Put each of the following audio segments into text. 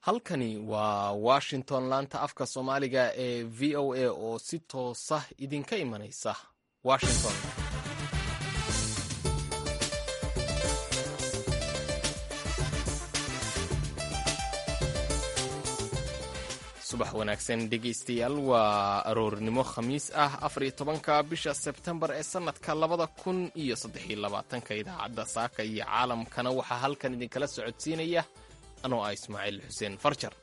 halkani waa washington laanta afka soomaaliga ee v o a oo si toosa idinka imanaysa washington subax wanaagsan dhegaystayaal waa aroornimo khamiis ah afar iyo tobanka bisha sebtembar ee sannadka labada kun iyo saddexiyo labaatanka idaacadda saaka iyo caalamkana waxaa halkan idinkala socodsiinaya anoo ah ismaaciil xuseen farjar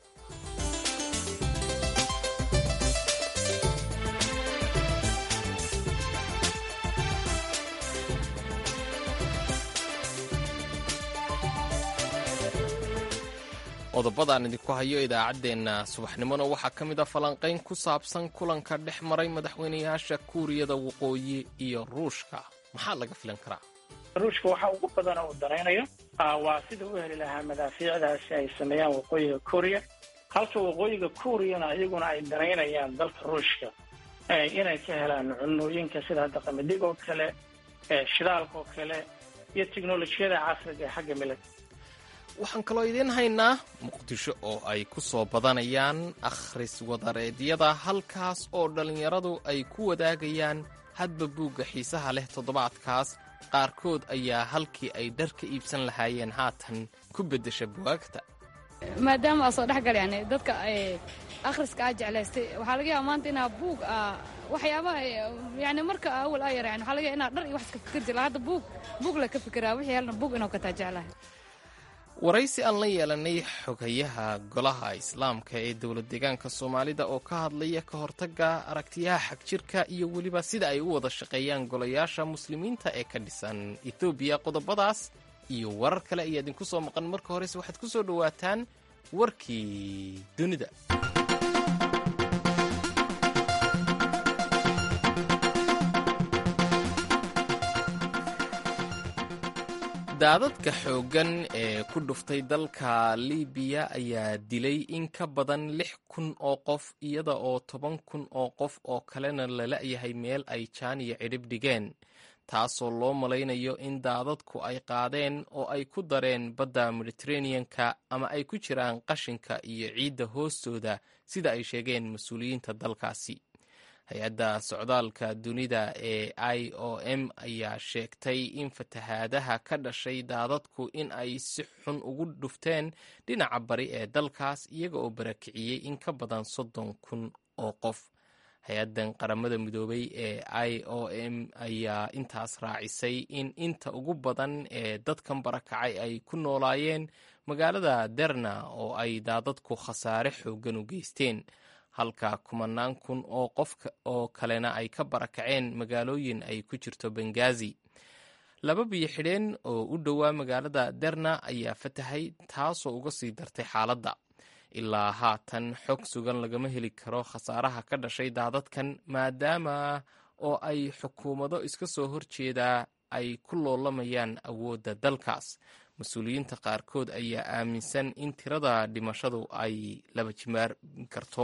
qodobadaan idinku hayo idaacaddeenna subaxnimona waxaa ka mid a falanqayn ku saabsan kulanka dhex maray madaxweynayaasha kuuriyada waqooyi iyo ruushka maxaa laga filan karaa ruushka waxa ugu badana uu danaynayo waa sida u heli lahaa madaafiicdaasi ay sameeyaan waqooyiga kuuriya halka waqooyiga kuuriyana iyaguna ay danaynayaan dalka ruushka inay ka helaan cunooyinka sida hadda qamadig oo kale shidaalka oo kale iyo teknolojiyada casriga ee xagga milag waxaan kaloo idiin haynaa muqdisho oo ay ku soo badanayaan akhris wadareedyada halkaas oo dhallinyaradu ay ku wadaagayaan hadba buugga xiisaha leh toddobaadkaas qaarkood ayaa halkii ay dhar ka iibsan lahaayeen haatan ku beddesha buwaagta maadaama aa soo dhexgal yani dadka akhriska aa jeclaystay waxaa laga yaaba maanta inaa buug waxyaabaha yani marka awal aa yara yani waxaa laga yaaba inaa dhar iyo wax iska fikir jira hadda buug buug la ka fikiraa wixii halna buug inuu kataa jeclahay waraysi aan la yeelanay xogayaha golaha islaamka ee dowlad deegaanka soomaalida oo ka hadlaya ka hortagga aragtiyaha xagjirka iyo weliba sida ay u wada shaqeeyaan golayaasha muslimiinta ee ka dhisan etoobiya qodobadaas iyo warar kale ayaa idinku soo maqan marka horese waxaad ku soo dhowaataan warkii dunida daadadka xooggan ee ku dhuftay dalka libiya ayaa dilay in ka badan lix kun oo qof iyada oo toban kun oo qof oo kalena la la'yahay meel ay jaan iyo cidhib dhigeen taasoo loo malaynayo in daadadku ay qaadeen oo ay ku dareen badda mediteraneanka ama ay ku jiraan qashinka iyo ciidda hoostooda sida ay sheegeen mas-uuliyiinta dalkaasi hay-adda socdaalka dunida ee i o m ayaa sheegtay in fatahaadaha ka dhashay daadadku in ay si xun ugu dhufteen dhinaca bari ee dalkaas iyaga oo barakiciyey in ka badan soddon kun oo qof hay-addan qaramada midoobay ee i o m ayaa intaas raacisay in inta ugu badan ee dadkan barakacay ay ku noolaayeen magaalada derna oo ay daadadku khasaare xooggan u geysteen halka kumanaan kun oo qof oo kalena ay ka barakaceen magaalooyin ay ku jirto bengazi laba biyo xidheen oo u dhowaa magaalada derna ayaa fatahay taasoo uga sii dartay xaaladda ilaa haatan xog sugan lagama heli karo khasaaraha ka dhashay daadadkan maadaama oo ay xukuumado iska soo horjeedaa ay ku loolamayaan awoodda dalkaas mas-uuliyiinta qaarkood ayaa aaminsan in tirada dhimashadu ay laba jimaar karto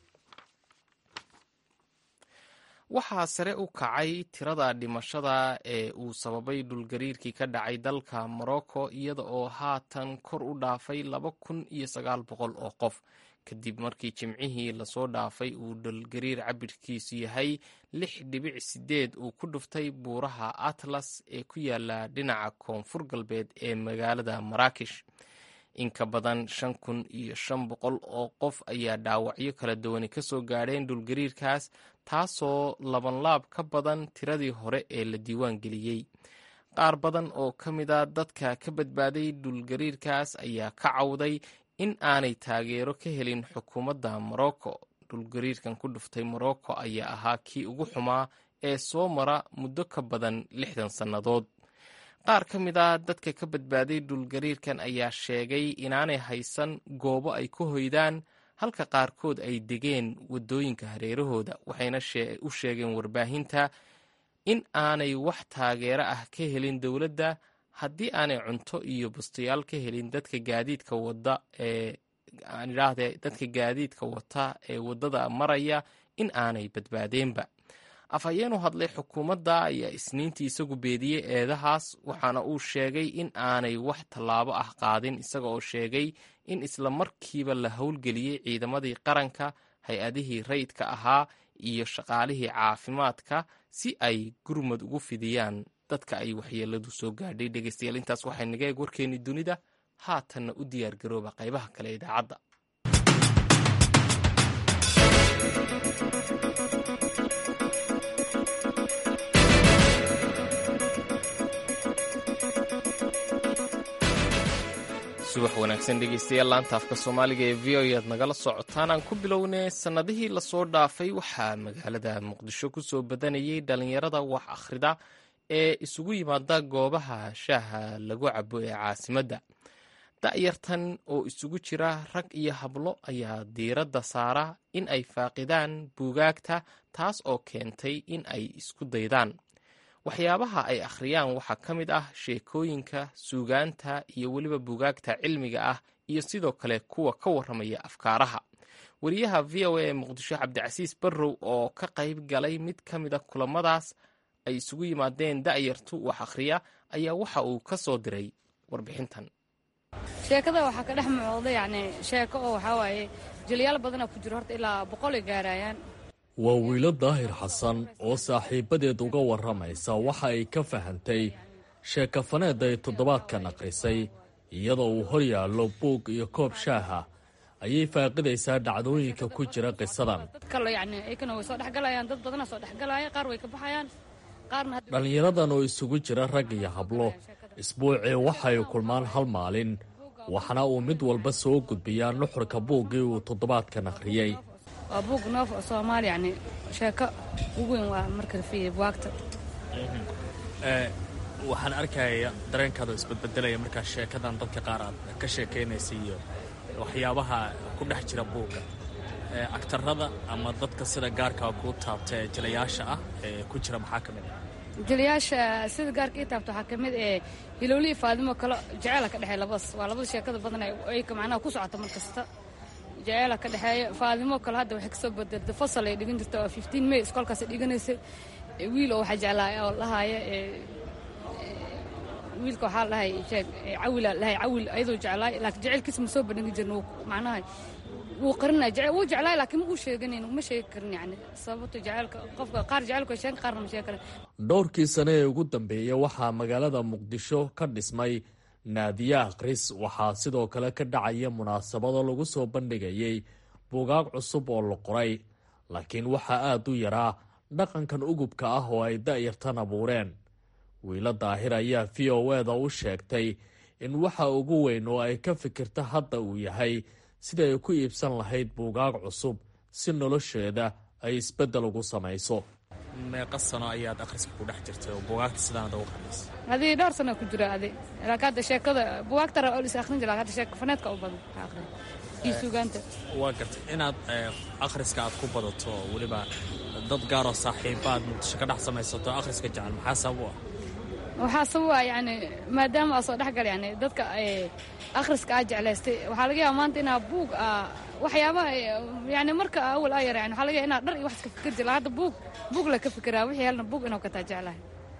waxaa sare u kacay tirada dhimashada ee uu sababay dhulgariirkii ka dhacay dalka morocco iyada oo haatan kor u dhaafay laba kun iyo sagaal boqol oo qof kadib markii jimcihii lasoo dhaafay uu dhulgariir cabirkiisu yahay lix dhibic sideed uu ku dhuftay buuraha atlas ee ku yaala dhinaca koonfur galbeed ee magaalada maraakish in ka badan shan kun iyo shan boqol oo qof ayaa dhaawacyo kala duwani ka soo gaadheen dhulgariirkaas taasoo labanlaab ka badan tiradii hore ee la diiwaan geliyey qaar badan oo ka mida dadka ka badbaaday dhulgariirkaas ayaa ka cawday in aanay taageero ka helin xukuumadda morocco dhulgariirkan ku dhuftay morocco ayaa ahaa kii ugu xumaa ee soo mara muddo ka badan lixdan sannadood qaar ka mid a dadka ka badbaaday dhulgariirkan ayaa sheegay inaanay haysan goobo ay ku hoydaan halka qaarkood ay degeen waddooyinka hareerahooda waxayna u sheegeen warbaahinta in aanay wax taageero ah ka helin dowladda haddii aanay cunto iyo bustayaal ka helin dadka gaadiidka wada ee aan idhaahdee dadka gaadiidka wata ee waddada maraya in aanay badbaadeenba afhayeen u hadlay xukuumadda ayaa isniintii isagu beediyey eedahaas waxaana uu sheegay in aanay wax tallaabo ah qaadin isaga oo sheegay in isla markiiba la howlgeliyey ciidamadii qaranka hay-adihii rayidka ahaa iyo shaqaalihii caafimaadka si ay gurmad ugu fidiyaan dadka ay waxyeeladu soo gaadhay dhegeystayaal intaas waxay naga eeg warkeennii dunida haatanna u diyaar garooba qaybaha kale ee idaacadda subax wanaagsan dhegeystayaal laanta afka soomaaliga ee v o aad nagala socotaan aan ku bilownay sannadihii lasoo dhaafay waxaa magaalada muqdisho ku soo badanayay dhallinyarada wax akhrida ee isugu yimaada goobaha shaaha lagu cabo ee caasimadda da'yartan oo isugu jira rag iyo hablo ayaa diiradda saara in ay faaqidaan buugaagta taas oo keentay in ay isku daydaan waxyaabaha ay akhriyaan waxaa ka mid ah sheekooyinka suugaanta iyo weliba buugaagta cilmiga ah iyo sidoo kale kuwa ka warramaya afkaaraha wariyaha v o a ee muqdisho cabdicasiis barrow oo ka qayb galay mid ka mida kulamadaas ay isugu yimaadeen da'yartu wax akhriya ayaa waxa uu ka soo diray warbixintan sheekada waxaa ka dhex muuqda yacni sheeko oo waxaa waaye jilyaal badana ku jiro horta ilaa boqolay gaarayaan waa wiilo daahir xasan oo saaxiibbadeed uga warramaysa waxa ay ka fahantay sheekafaneed ay toddobaadkan akhrisay iyadoo uu hor yaallo buug iyo koob shaaha ayay faaqidaysaa dhacdooyinka ku jira qisadan dad kale yacni ayakana way soo dhexgalayaan dad badana soo dhexgalaya qaar way ka baxayaan qaarna dhallinyaradan oo isugu jira rag iyo hablo isbuucii waxay kulmaan hal maalin waxaana uu mid walba soo gudbiyaa nuxurka buuggii uu toddobaadkan akhriyey waa buug noof soomaali yacni sheeko ugu weyn waa marka rafiya buwaagta waxaan arkaya dareenkaada isbadbedelaya markaa sheekadan dadka qaar aad ka sheekaynaysa iyo waxyaabaha ku dhex jira buugga agtarada ama dadka sida gaarkaa kuu taabta ee jilayaasha ah ee ku jira maxaa ka mid ah jiliyaasha sida gaarka ii taabta waxaa ka mid ee hilowlihii faadimo kale jeceela ka dhexeeya labadaas waa labada sheekada badan ay macnaha ku socota mar kasta jeceela ka dhexeeya faadimo kale hadda waxay kasoo bedeltay fasal ay dhigan jirta waa fifteen may iskoolkaasay dhiganaysay wiil oo waxaa jeclaa oo lahaaya wiilka waxaa lahay sheeg cawila lahay cawil ayadoo jeclaay laakiin jecelkiisa ma soo bandhigi jirna macnaha wuu qarinaya jecel wuu jeclaay laakiin ma uu sheeganayn ma sheegi karin yacni sababto jecelka qofka qaar jecelku ay sheegan qaarna ma sheegi karin dhowrkii sane ee ugu dambeeyey waxaa magaalada muqdisho ka dhismay naadiye akhris waxaa sidoo kale ka dhacaya munaasabado lagu soo bandhigayay buugaag cusub oo la qoray laakiin waxaa aad u yaraa dhaqankan ugubka ah oo ay da'yartan abuureen wiilo daahir ayaa v o eda u sheegtay in waxa ugu weyn oo ay ka fikirta hadda uu yahay sida ay ku iibsan lahayd buugaag cusub si nolosheeda ay isbeddel ugu samayso meeqa sano ayaad akhriska ku dhex jirtay oo buugaagta sidaanad ugu qadaysa adii dhowr sana ku jira adi laakiin hadda sheekada buugaagta ra is akhrin jira hadda sheeka faneedka u badan akhrin iyo suugaanta waa gartay inaad akhriska aad ku badato weliba dad gaaroo saaxiiba aad muqdisho ka dhex samaysato akhriska jecel maxaa sabab u ah waxaa sababa yani maadaama aa soo dhexgal yani dadka akhriska aa jeclaystay waxaa laga yaaba maanta inaa buug waxyaabaha yani marka awal aa yara yani waxaa laga yaaba inaa dhar iyo wax iska fikir jira hadda buug buug la ka fikiraa wixii helna buug inuu kataa jeclahay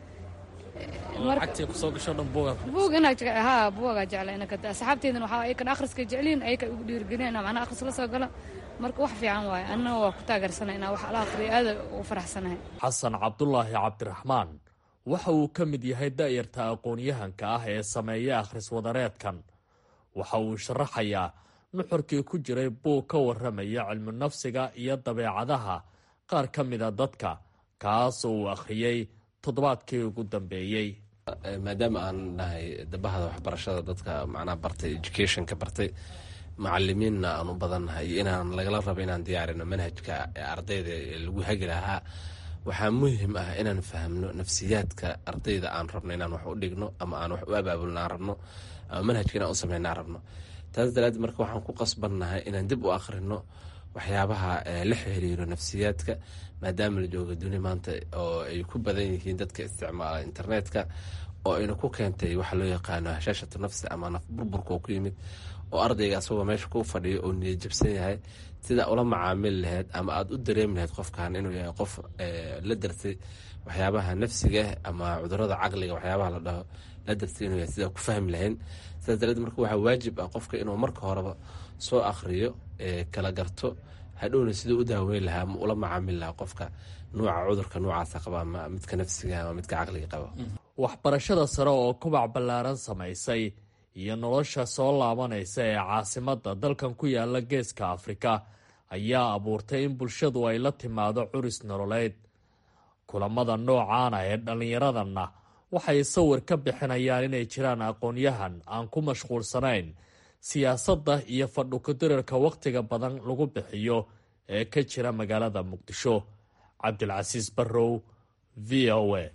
lacagtii kusoo gasho dhan buugaad buug inaa haa buugaa jecla ina kataa asxaabteedana waxaa ayakan akhriska jecliin ayaka ugu dhiirigelin inaa macnaha akhris la soo gala marka wax fiican waaye annana waa ku taageersana inaa wax la akhriyo aada ugu faraxsanahay xasan cabdulaahi cabdiraxmaan waxa uu ka mid yahay da'yarta aqoon-yahanka ah ee sameeya akhris wadareedkan waxa uu sharaxayaa nuxurkii ku jiray buug ka warramaya cilmu nafsiga iyo dabeecadaha qaar ka mida dadka kaas oo uu akhriyey toddobaadkii ugu dambeeyey maadaama aan nahay dabahada waxbarashada dadka macnaha bartay educationka bartay macalimiinna aan u badannahay iyo inaan lagala rabo inaan diyaarino manhajka ardayda lagu hagi lahaa waxaa muhim ah inaan fahmno nafsiyaadka ardayda aan rabno inaan wax u dhigno ama aan wax u abaabulno aan rabno ama manhajka inaan u sameyno aan rabno taas daraaddeed marka waxaan ku qasbannahay inaan dib u akhrino waxyaabaha la xiriiro nafsiyaadka maadaama la jooga duni maanta oo ay ku badan yihiin dadka isticmaala internetka oo ayna ku keentay waxa loo yaqaano hashaashatu nafsi ama naf burburka oo ku yimid oo ardayga asagoo meesha ku fadhiyo oo niyad jabsan yahay sida ula macaamili lahayd ama aada u dareemi lahayd qofkan inuu yahay qof la dartay waxyaabaha nafsiga ama cudurada caqliga waxyaabaha la dhaho la dartay inuu yahay sidaa ku fahmi lahayn sidaas dareed marka waxaa waajib ah qofka inuu marka horeba soo akhriyo kala garto hadhowna siduu u daaweyn lahaa ama ula macaamili lahaa qofka nuuca cudurka noocaasa qaba ama midka nafsiga ama midka caqliga qaba waxbarashada sare oo kubac ballaaran samaysay iyo nolosha soo laabanaysa ee caasimadda dalkan ku yaala geeska afrika ayaa abuurtay in bulshadu ay la timaado curis nololeed kulamada noocaana ee dhallinyaradanna waxay sawir ka bixinayaan inay jiraan aqoon-yahan aan ku mashquulsanayn siyaasadda iyo fadhukudirarka wakhtiga badan lagu bixiyo ee ka jira magaalada muqdisho cabdilcasiis barrow v o a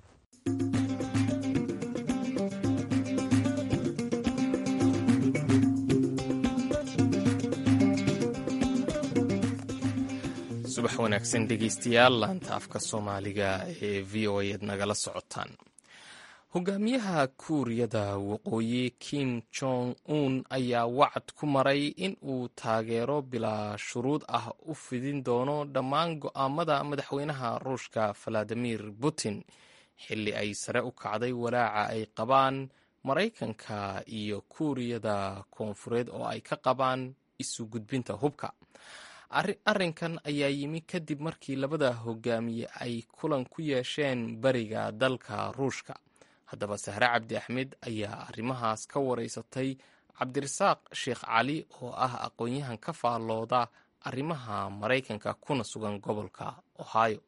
subax wanaagsan dhegeystayaal laanta afka soomaaliga ee v o a ad nagala socotaan hogaamiyaha kuuriyada waqooyi kim jong un ayaa wacad ku maray in uu taageero bilaa shuruud ah u fidin doono dhammaan go'aamada madaxweynaha ruushka valadimir putin xilli ay sare u kacday walaaca ay qabaan maraykanka iyo kuuriyada koonfureed oo ay ka qabaan isu gudbinta hubka arrinkan ayaa yimi kadib markii labada hogaamiye ay kulan ku yeesheen bariga dalka ruushka haddaba sahre cabdi axmed ayaa arrimahaas ka wareysatay cabdirasaaq sheekh cali oo ah aqoon-yahan ka faallooda arrimaha maraykanka kuna sugan gobolka ohio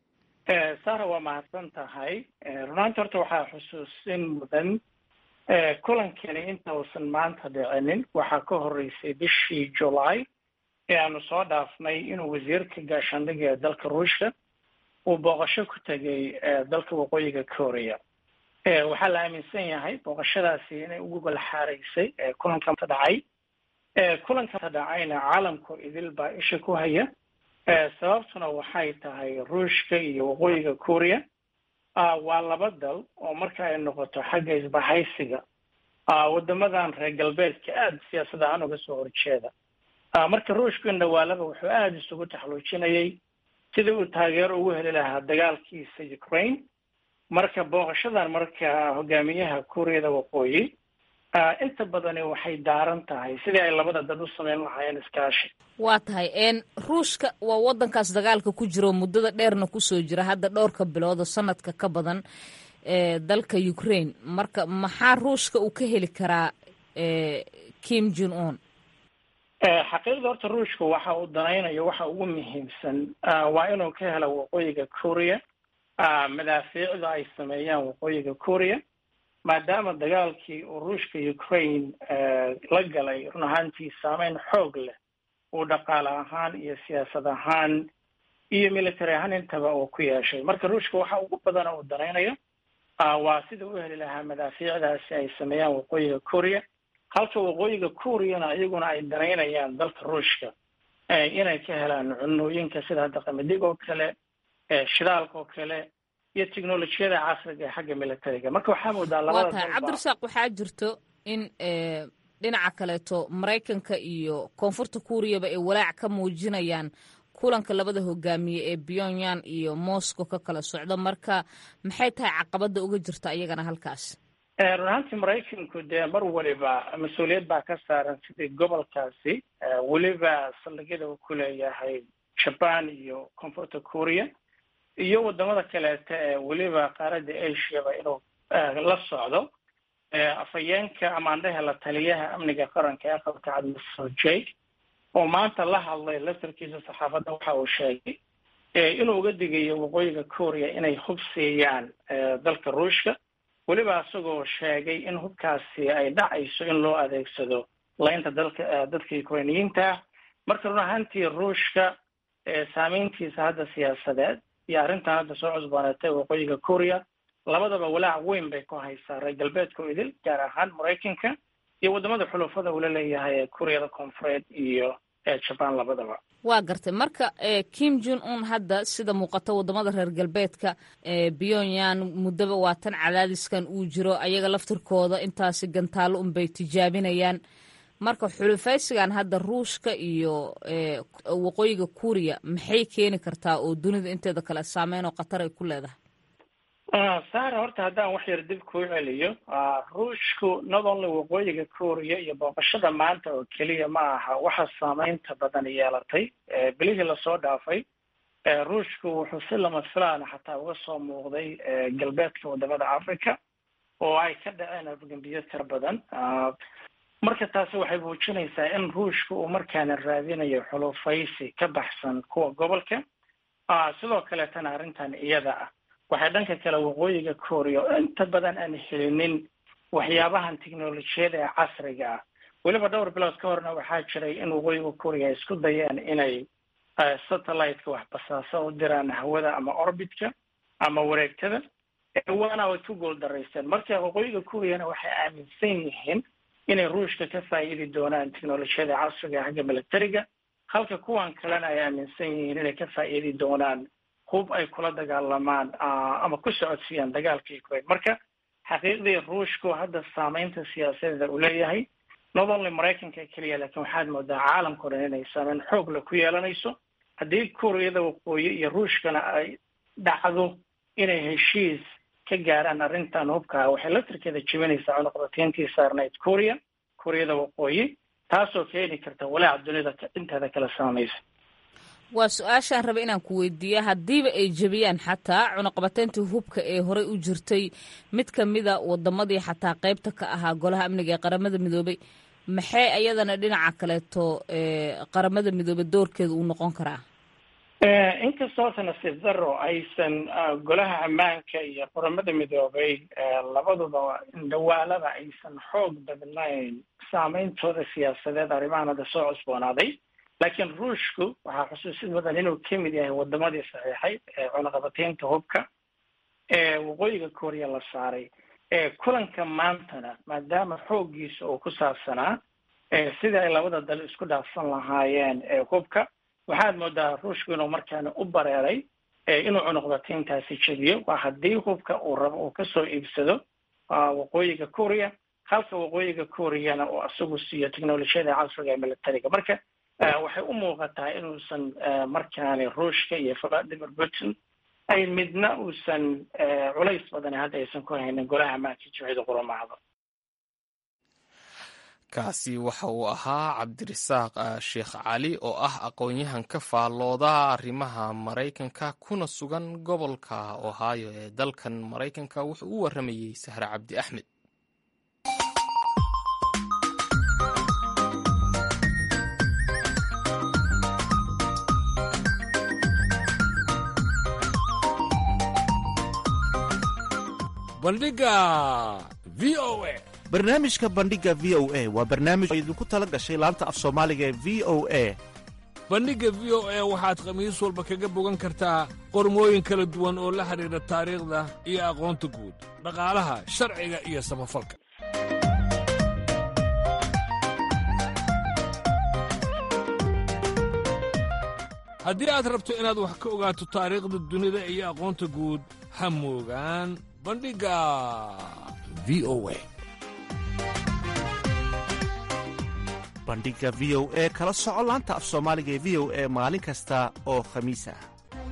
sara waa mahadsan tahay runaanta horta waxaa xusuusin mudan kulankani inta uusan maanta dhicinin waxaa ka horeysay bishii july ee aanu soo dhaafnay inuu wasiirka gaashaandhiga ee dalka ruushka uu booqasho ku tegay dalka waqooyiga korea waxaa la aaminsan yahay booqashadaasi inay ugu golxaaraysay kulanka dhacay kulanka dhacayna caalamku idil baa isha ku haya sababtuna waxay tahay ruushka iyo waqooyiga korea waa laba dal oo marka ay noqoto xagga isbahaysiga wadamadan reer galbeedka aada siyaasad ahaan uga soo horjeeda marka ruushku dhawaalaba wuxuu aada isugu taxluujinayay sidii uu taageero ugu heli lahaa dagaalkiisa ukraine marka booqashadan marka hogaamiyaha kuuriyada waqooyi inta badani waxay daaran tahay sidii ay labada dad u sameyn lahaayeen iskaashi waa tahay n ruushka waa wadankaas dagaalka ku jiro muddada dheerna kusoo jira hadda dhowrka bilood oo sanadka ka badan ee dalka ukraine marka maxaa ruushka uu ka heli karaa kim jun un xaqiiqda horta ruushka waxa uu danaynayo waxa ugu muhiimsan waa inuu ka helo waqooyiga korea madaafiicda ay sameeyaan waqooyiga korea maadaama dagaalkii uu ruushka ukraine la galay run ahaantii saameyn xoog leh uu dhaqaale ahaan iyo siyaasad ahaan iyo military ahaan intaba uu ku yeeshay marka ruushka waxa ugu badana uu danaynayo waa sida u heli lahaa madaafiicdaasi ay sameeyaan waqooyiga korea halka waqooyiga koreana iyaguna ay danaynayaan dalka ruushka inay ka helaan cunooyinka sida hadda qamadig oo kale shidaalka oo kale iyo technolojiyada casriga ee xagga militariga marka waxaa moodaa labada waa tahay cabdirasaaq waxaa jirto in dhinaca kaleeto maraykanka iyo koonfurta kuuriyaba ay walaac ka muujinayaan kulanka labada hogaamiye ee pyongyang iyo moscow ka kala socdo marka maxay tahay caqabada uga jirta iyagana halkaas run ahaantii maraykanku dee mar waliba mas-uuliyad baa ka saaran sidii gobolkaasi weliba saldhigyada uu ku leeyahay jaban iyo koonfurta korea iyo wadamada kaleeta ee weliba qaaradda asiaba inuu la socdo afhayeenka amaandhehe la taliyaha amniga qaranka ee aqalka cad mr jake oo maanta la hadlay laftarkiisa saxaafadda waxa uu sheegay inuu uga digayo waqooyiga korea inay hub siiyaan dalka ruushka weliba isagoo sheegay in hubkaasi ay dhacayso in loo adeegsado laynta dalka dadka ukrainiyiinta marka run ahaantii ruushka saameyntiisa hadda siyaasadeed iyo arrintan hadda soo cusbooneetay waqooyiga korea labadaba walaac weyn bay ku haysaa reer galbeedka oo idil gaar ahaan maraykanka iyo wadamada xulufada uu la leeyahay ee kuuriyada koonfureed iyo jaban labadaba waa gartay marka kim jun un hadda sida muuqata wadamada reer galbeedka pyongyang muddaba waa tan cadaadiskan uu jiro ayaga laftirkooda intaasi gantaalo unbay tijaabinayaan marka xulufaysigan hadda ruushka iyo waqooyiga kuuriya maxay keeni kartaa oo dunida inteeda kale saameyn oo khatar ay ku leedahay sara horta haddaan wax yar dib kuu celiyo ruushku not only waqooyiga kuuriya iyo booqashada maanta oo keliya ma aha waxa saameynta badan yeelatay bilihii lasoo dhaafay ruushku wuxuu si lama filaana xataa uga soo muuqday galbeedka wadamada africa oo ay ka dhaceen afgembiyo tira badan marka taasi waxay muujinaysaa in ruushka uu markaana raadinayo xulufaysi ka baxsan kuwa gobolka sidoo kaleetana arrintan iyada ah waxay dhanka kale waqooyiga korea oo inta badan aan helinin waxyaabahan technolojiyada ee casriga ah weliba dhowr bilood ka horna waxaa jiray in waqooyiga korea ay isku dayeen inay satellite-ka wax basaasa u diraan hawada ama orbitka ama wareegtada waana way ku gool daraysteen marka waqooyiga koreana waxay aaminsan yihiin inay ruushka ka faa'iidi doonaan technolojiyada casriga xagga militariga halka kuwan kalena ay aaminsan yihiin inay ka faa'iidi doonaan hub ay kula dagaalamaan ama ku socodsiiyaan dagaalka ukraine marka xaqiiqdii ruushku hadda saameynta siyaasadeeda uu leeyahay not only maraykanka keliya laakiin waxaad moodaa caalamka o dhan inay saameyn xoog le ku yeelanayso haddii kuuriyada waqooyi iyo ruushkana ay dhacdo inay heshiis ka gaaraan arrintan hubkaa waxay laftirkeeda jebinaysaa cunuqdatiintii saarnayd kuuriya kuuriyada waqooyi taasoo keeni karta walaaca dunida inteeda kala saamaysa waa su-aashaan raba inaan ku weydiiya haddiiba ay jebiyaan xataa cunuqabateyntii hubka ee horey u jirtay mid ka mida wadamadii xataa qeybta ka ahaa golaha amniga ee qaramada midoobay maxay ayadana dhinaca kaleeto qaramada midoobey doorkeeda uu noqon karaa inkastoo nasiib daro aysan golaha ammaanka iyo qaramada midoobay labaduba dhawaalada aysan xoog badnayn saameyntooda siyaasadeed arrimahan hadda soo cusboonaaday laakiin ruushku waxaa xusuusid mudan inuu ka mid yahay wadamadii saxiixay ee cunaqabateynta hubka ee waqooyiga korea la saaray kulanka maantana maadaama xooggiisa uu ku saabsanaa sidii ay labada dal isku dhaafsan lahaayeen hubka waxaad moodaa ruushku inuu markaana u bareeray inuu cunuqdateyntaasi jebiyo waa haddii hubka uu rabo uu kasoo iibsado waqooyiga korea halka waqooyiga koreana uu isagu siiyo technolojiyada casriga ee militariga marka waxay u muuqataa inuusan markaani ruushka iyo vladimir putin ay midna uusan culays badan hadda aysan ku haynin golaha ammaanka jimcida quramahda kaasi waxa uu ahaa cabdirasaaq sheekh cali oo ah aqoon-yahan ka faallooda arrimaha maraykanka kuna sugan gobolka ohio ee dalkan maraykanka wuxuu u waramayey sahre cabdi axmed bandhiga v o a barnaamijka bandhiga v o a waa barnaamij oo idinku tala gashay laanta af soomaaliga ee v o a bandhigga v o a waxaad khamiis walba kaga bogan kartaa qormooyin kala duwan oo la xidhiidha taariikhda iyo aqoonta guud dhaqaalaha sharciga iyo samafalka haddii aad rabto inaad wax ka ogaato taariikhda dunida iyo aqoonta guud ha moogaan bandhigga v o a bandhiga v o e kala soco laanta af soomaaliga ee v o e maalin kasta oo khamiis ah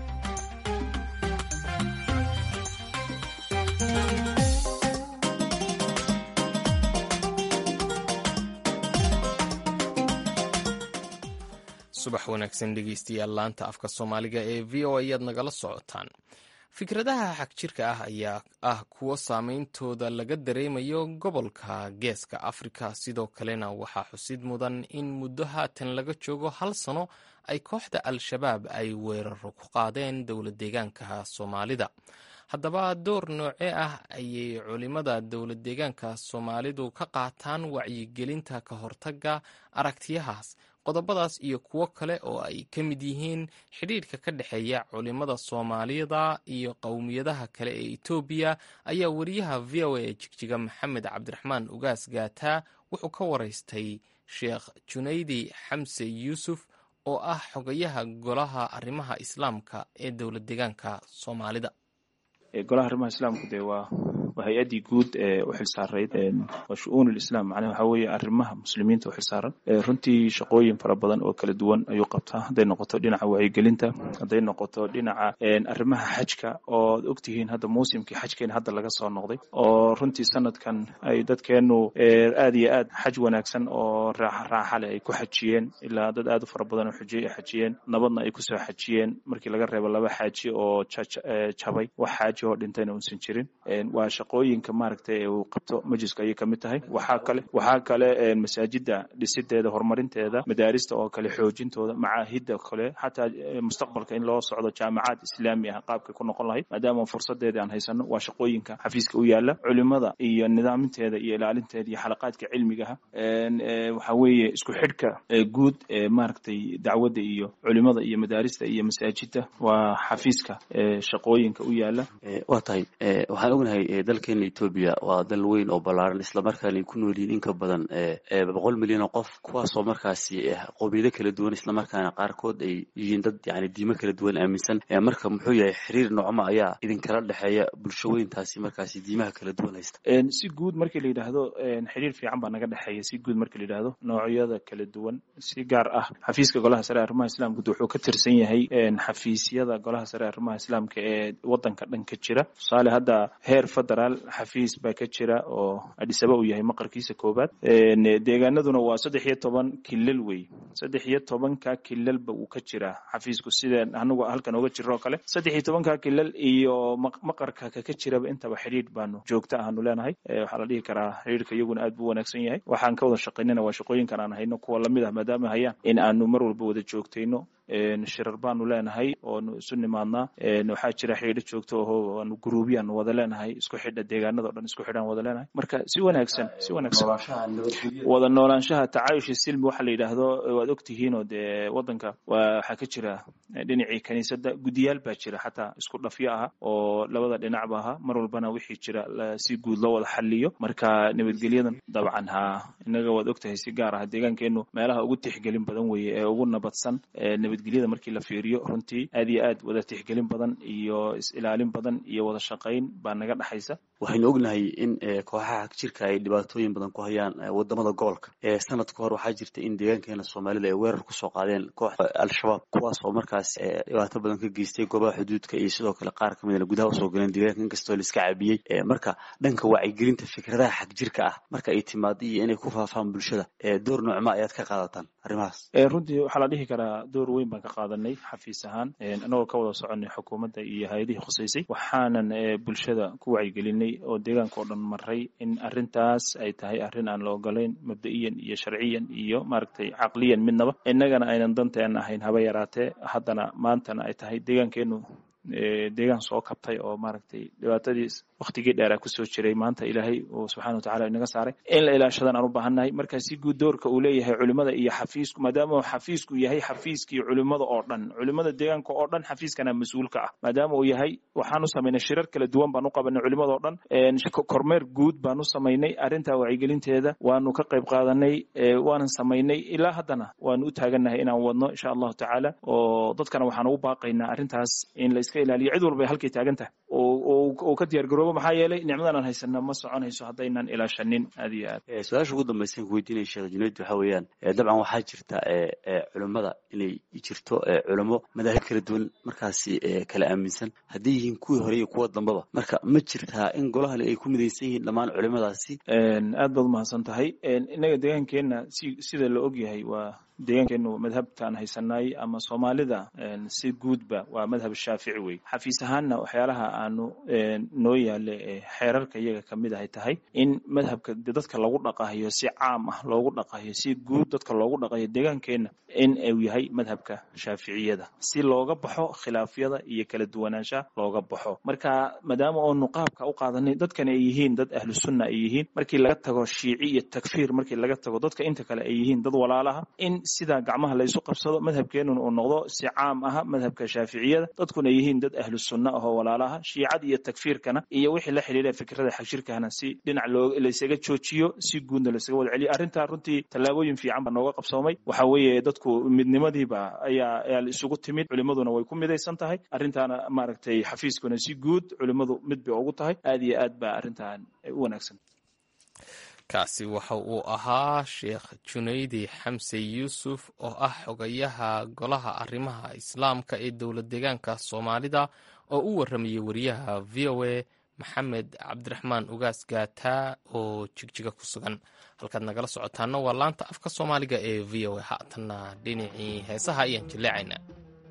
subax wanaagsan dhegeystayaal laanta afka soomaaliga ee v o ayaad nagala socotaan fikradaha xagjirka ah ayaa ah kuwo saameyntooda laga dareemayo gobolka geeska afrika sidoo kalena waxaa xusid mudan in muddo haatan laga joogo hal sano ay kooxda al-shabaab ay weeraro ku qaadeen dowlad deegaanka soomaalida haddaba door noocee ah ayay culimada dowlad deegaanka soomaalidu ka qaataan wacyigelinta ka hortaga aragtiyahaas qodobadaas iyo kuwo kale oo ay ka mid yihiin xidhiidhka ka dhexeeya culimada soomaalida iyo qowmiyadaha kale ee etoobiya ayaa wariyaha v o a jigjiga maxamed cabdiraxmaan ugaas gaataa wuxuu ka waraystay sheekh junaydi xamse yuusuf oo ah xogayaha golaha arrimaha islaamka ee dowlad deegaanka soomaalida golaha arrimaha islaamku dee waa waa hay-addii guud ee u xilsaarayd waa shu-uun lislaam macnaha waxaa weeye arrimaha muslimiinta u xilsaaran runtii shaqooyin fara badan oo kala duwan ayuu qabtaa hadday noqoto dhinaca wacyigelinta hadday noqoto dhinaca arrimaha xajka oo ad ogtihiin hadda muusimkii xajkeena hadda laga soo noqday oo runtii sanadkan ay dadkeenu aad iyo aad xaj wanaagsan oo raaxa leh ay ku xajiyeen ilaa dad aad u fara badan oo xujiyey ay xajiyeen nabadna ay kusoo xajiyeen markii laga reebo laba xaaji oo jabay wax xaaji oo dhintayna uusan jirin waa shaqooyinka maaragtay uu qabto majliska ayay kamid tahay waxaa kale waxaa kale masaajida dhisideeda horumarinteeda madaarista oo kale xoojintooda macaahida kale xataa mustaqbalka in loo socdo jaamacaad islaami ah qaabkay ku noqon lahayd maadaama fursadeeda aan haysano waa shaqooyinka xafiiska u yaala culimada iyo nidaaminteeda iyo ilaalinteeda iyo xalaqaadka cilmigaha waxa weeye isku xidhka guud ee maaragtay dacwadda iyo culimada iyo madaarista iyo masaajida waa xafiiska shaqooyinka u yaala waa tahay waxaan ognahay dalkeena etoobiya waa dal weyn oo ballaaran islamarkaana ay ku nool yihiin in ka badan boqol milyan oo qof kuwaasoo markaasi qowmiyado kala duwan islamarkaana qaarkood ay yihiin dad yani diimo kala duwan aaminsan marka muxuu yahay xiriir noocma ayaa idinkala dhexeeya bulshooyintaasi markaasi diimaha kala duwan haysta si guud markii la yidhaahdo xiriir fiican baa naga dhexeeya si guud markii la yidhaahdo noocyada kala duwan si gaar ah xafiiska golaha sare arrimaha islaamka wuxuu ka tirsan yahay xafiisyada golaha sare arrimaha islaamka ee wadanka dhan ka jira tusaale hadda heer federaal xafiis baa ka jira oo adisaba uu yahay maqarkiisa koobaad deegaanaduna waa saddex iyo toban kilal wey saddex iyo tobanka kilalba uu ka jiraa xafiisku sida anagu halkan oga jiro oo kale saddex iyo tobanka kilal iyo maqarka kaka jiraba intaba xidhiidh baanu joogta ahaanu leenahay waxaa la dhihi karaa xidhiidhka iyaguna aad buu wanaagsan yahay waxaan ka wada shaqaynana waa shaqooyinkan aan hayno kuwa lamid ah maadaama hayaan in aanu mar walba wada joogtayno shirar baanu leenahay oonu isu nimaadnaa waxaa jira xidhiidho joogto oo aanu guruubyaanu wada leenahay isku xidha deegaanada o dhan isku xidhaan wada leenahay marka si wanaagsan si wanaagsan wada noolaanshaha tacaayush silmi waxa la yidhaahdo waad ogtihiin oo dee wadanka waxaa ka jira dhinacii kaniisadda guddiyaal baa jira xataa isku dhafyo ah oo labada dhinacba aha mar walbana wixii jira si guud loo wada xaliyo marka nabadgelyadan dabcan ha inaga waad ogtahay si gaar ah deegaankeenu meelaha ugu tixgelin badan weeye ee ugu nabadsan nabadgelyada markii la fiiriyo runtii aad iyo aad wada tixgelin badan iyo is-ilaalin badan iyo wada shaqayn baa naga dhexaysa waxaynu ognahay in kooxaha jirka ay dhibaatooyin badan ku hayaan wadamada gobolka sanad ka hor waxaa jirta in deegaankeena soomaalida ay weerar kusoo qaadeen kooxda al-shabaab kuwaas oo markaas dhibaato badan ka geystay goobaha xuduudka iyo sidoo kale qaar kamidna gudaha usoo galeen deegaanka inkastoo la iska cabiyey marka dhanka wacyigelinta fikradaha xag jirka ah marka ay timaado iyo inay ku faafaan bulshada door noocma ayaad ka qaadataan arrimahaas runtii waxaa la dhihi karaa door weyn baan ka qaadanay xafiis ahaan anagoo ka wada soconay xukuumadda iyo hay-adihii khusaysay waxaanan bulshada ku wacyigelinay oo deegaanka oo dhan maray in arrintaas ay tahay arrin aan la ogolayn mabda'iyan iyo sharciyan iyo maaragtay caqliyan midnaba innagana aynan danteena ahayn haba yaraatee haddana maantana ay tahay deegaankeenu deegaan soo kabtay oo maaragtay dhibaatadii waktigii dheeraa kusoo jiray maanta ilaahay uu subxana watacala inaga saaray in la ilaashadan aan u baahannahay marka si guud doorka uu leeyahay culimada iyo xafiisku maadaama xafiisku yahay xafiiskii culimada oo dhan culimada deegaanka oo dhan xafiiskana mas-uulka ah maadaama uu yahay waxaan u samaynay shirar kala duwan baan u qabanay culimada oo dhan kormeer guud baan u samaynay arrintaa wacyigelinteeda waanu ka qayb qaadanay waanan samaynay ilaa haddana waanu u taagannahay inaan wadno insha allahu tacaala oo dadkana waxaan ugu baaqaynaa arrintaas in la iska ilaaliyo cid walba halkay taagan tahay oo ka diyaar garoobo maxaa yeelay nicmadan aan haysana ma soconayso haddaynan ilaashanin aad iyo aad su-aasha ugu dambaysan ku weydiinaya sheekh junayd waxa weeyaan dabcan waxaa jirta culimmada inay jirto culimo madaahib kala duwan markaasi kala aaminsan hadday yihiin kuwii hore iyo kuwa dambaba marka ma jirtaa in golahani ay ku midaysan yihiin dhammaan culimadaasi aad baad umahadsan tahay innaga deegaankeenna si sida la og yahay waa deegaankeenu madhabtaan haysanay ama soomaalida si guudba waa madhab shaafici wey xafiis ahaanna waxyaalaha aanu noo yaale xeerarka iyaga kamid ahay tahay in madhabka dadka lagu dhaqahayo si caam ah loogu dhaqahayo si guud dadka loogu dhaqayo deegaankeenna in uu yahay madhabka shaaficiyada si looga baxo khilaafyada iyo kala duwanaanshaha looga baxo marka maadaama oonu qaabka u qaadanay dadkan ay yihiin dad ahlu sunna ay yihiin markii laga tago shiici iyo takfiir markii laga tago dadka inta kale ay yihiin dad walaalaha in sidaa gacmaha la isu qabsado madhabkeenuna uu noqdo si caam aha madhabka shaaficiyada dadkuna yihiin dad ahlu sunna ahoo walaalaha shiicad iyo takfiirkana iyo wixii la xidhiidha fikrada xagjirkahana si dhinac loo laysaga joojiyo si guudna laysaga wada celiyo arrintaa runtii tallaabooyin fiican baa nooga qabsoomay waxa weeye dadku midnimadiiba ayaa ayaa la isugu timid culimaduna way ku midaysan tahay arrintaana maaragtay xafiiskuna si guud culimadu mid bay ugu tahay aad iyo aad baa arrintan u wanaagsan kaasi waxa uu ahaa sheekh junaydi xamse yuusuf oo ah xogayaha golaha arrimaha islaamka ee dowlad deegaanka soomaalida oo u waramayay wariyaha v o a maxamed cabdiraxmaan ugaas gaataa oo jigjiga ku sugan halkaad nagala socotaana waa laanta afka soomaaliga ee v o a haatanna dhinacii heesaha ayaan jilleecaynaa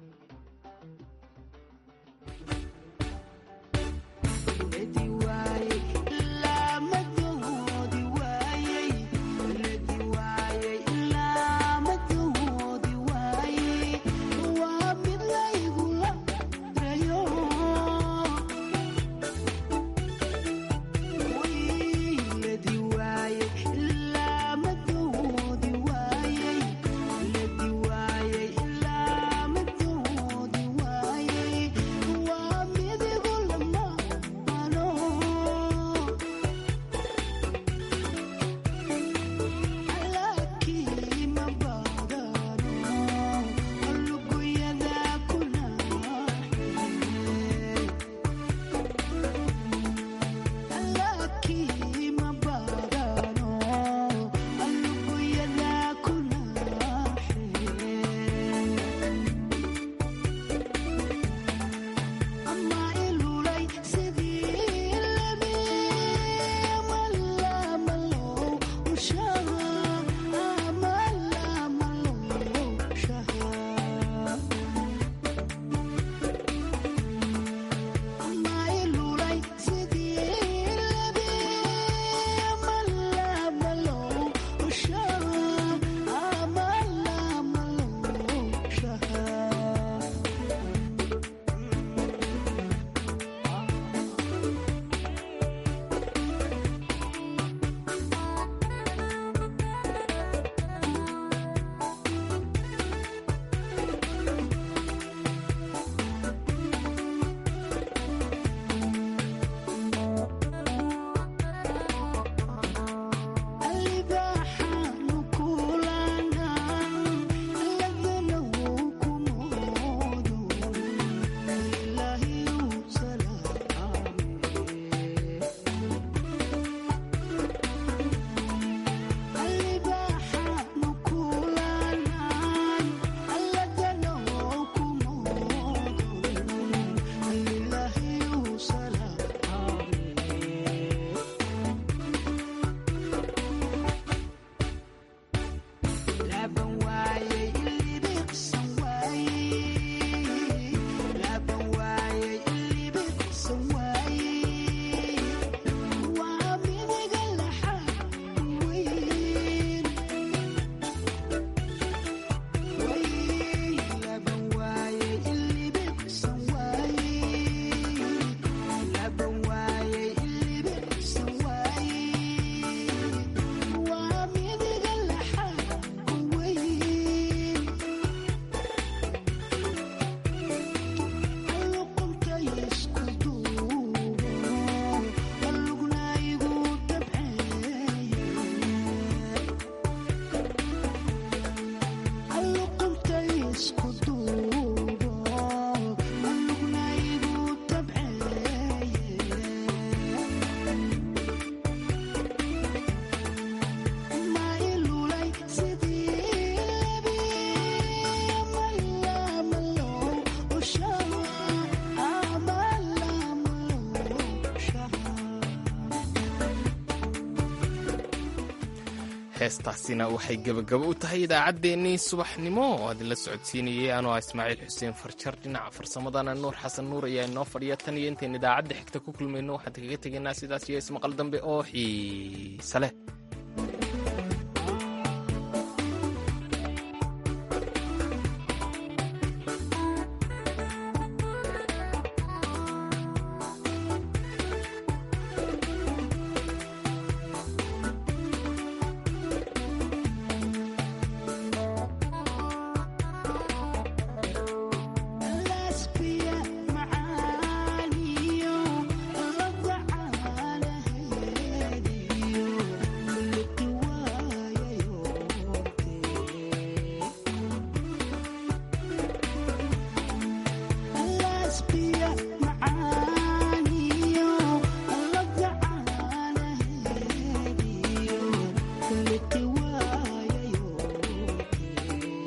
heestaasina waxay gebagabo u tahay idaacaddeenii subaxnimo oo idinla socodsiinayay anoo ah ismaaciil xuseen farjar dhinaca farsamadana nuur xasan nuur ayaa inoo fadhiya tan iyo intayn idaacadda xigta ku kulmayno waxaan kaga tegaynaa sidaas iyo ismaqal dambe oo xiise leh